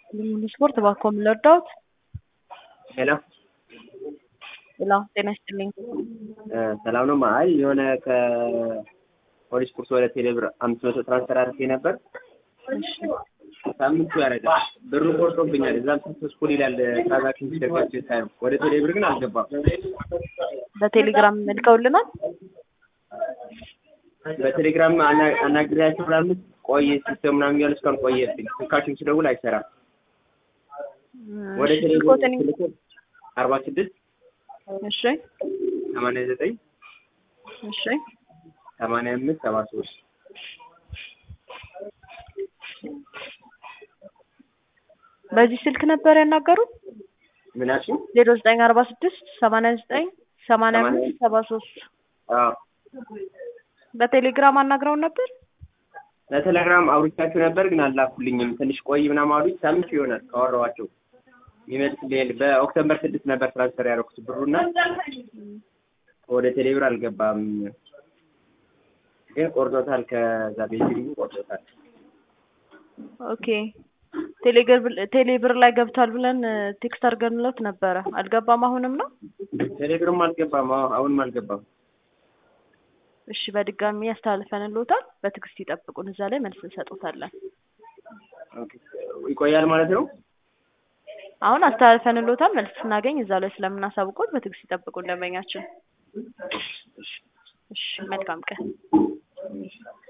ሙሉ ስፖርት እባክዎ ምን ልርዳዎት? ሄሎ ሄሎ ጤና ይስጥልኝ። ሰላም ነው? አይ የሆነ ከፖሊስ ቁርስ ወደ ቴሌብር አምስት መቶ ትራንስፈር አድርጌ ነበር። እሺ ሳምንቱ ያደርጋል ብሩ ቆርጦብኛል። እዛም ሰክሰስፉል ይላል ትራንዛክሽን ሲደርጋቸው ሳይ ወደ ቴሌብር ግን አልገባም። በቴሌግራም ልከውልናል። በቴሌግራም አና- አናግሬያቸው ምናምን ቆየ ሲስተም ምናምን እያሉ እስካሁን ቆየብኝ። ስልካችሁም ስደውል አይሰራም። ወደ እሺ ቴሌብር ስልክዎትን ስልክ አርባ ስድስት እሺ ሰማንያ ዘጠኝ እሺ ሰማንያ አምስት ሰባ ሶስት በዚህ ስልክ ነበር ያናገሩት? ምናችን ዜሮ ዘጠኝ አርባ ስድስት ሰማንያ ዘጠኝ ሰማንያ አምስት ሰባ ሶስት አዎ በቴሌግራም አናግረውን ነበር? ለቴሌግራም አውርቻቸው ነበር ግን አላኩልኝም። ትንሽ ቆይ ምናምን አሉኝ። ሳምንት ይሆናል ካወራኋቸው ይመስለኛል። በኦክቶበር ስድስት ነበር ትራንስፈር ያደረኩት ብሩና ወደ ቴሌብር አልገባም። ግን ቆርጦታል። ከዛ ቤቲንጉ ቆርጦታል። ኦኬ ቴሌግር ቴሌብር ላይ ገብቷል ብለን ቴክስት አድርገንለት ነበረ። አልገባም አሁንም ነው? ቴሌብርም አልገባም። አዎ አሁንም አልገባም። እሺ በድጋሚ ያስተላልፈንልዎታል። በትዕግስት ይጠብቁን። እዛ ላይ መልስ እንሰጦታለን። ኦኬ ይቆያል ማለት ነው። አሁን አስተላልፈንልዎታል። መልስ ስናገኝ እዛ ላይ ስለምናሳውቆት በትዕግስት ይጠብቁን ደንበኛችን። እሺ መልካም ቀን።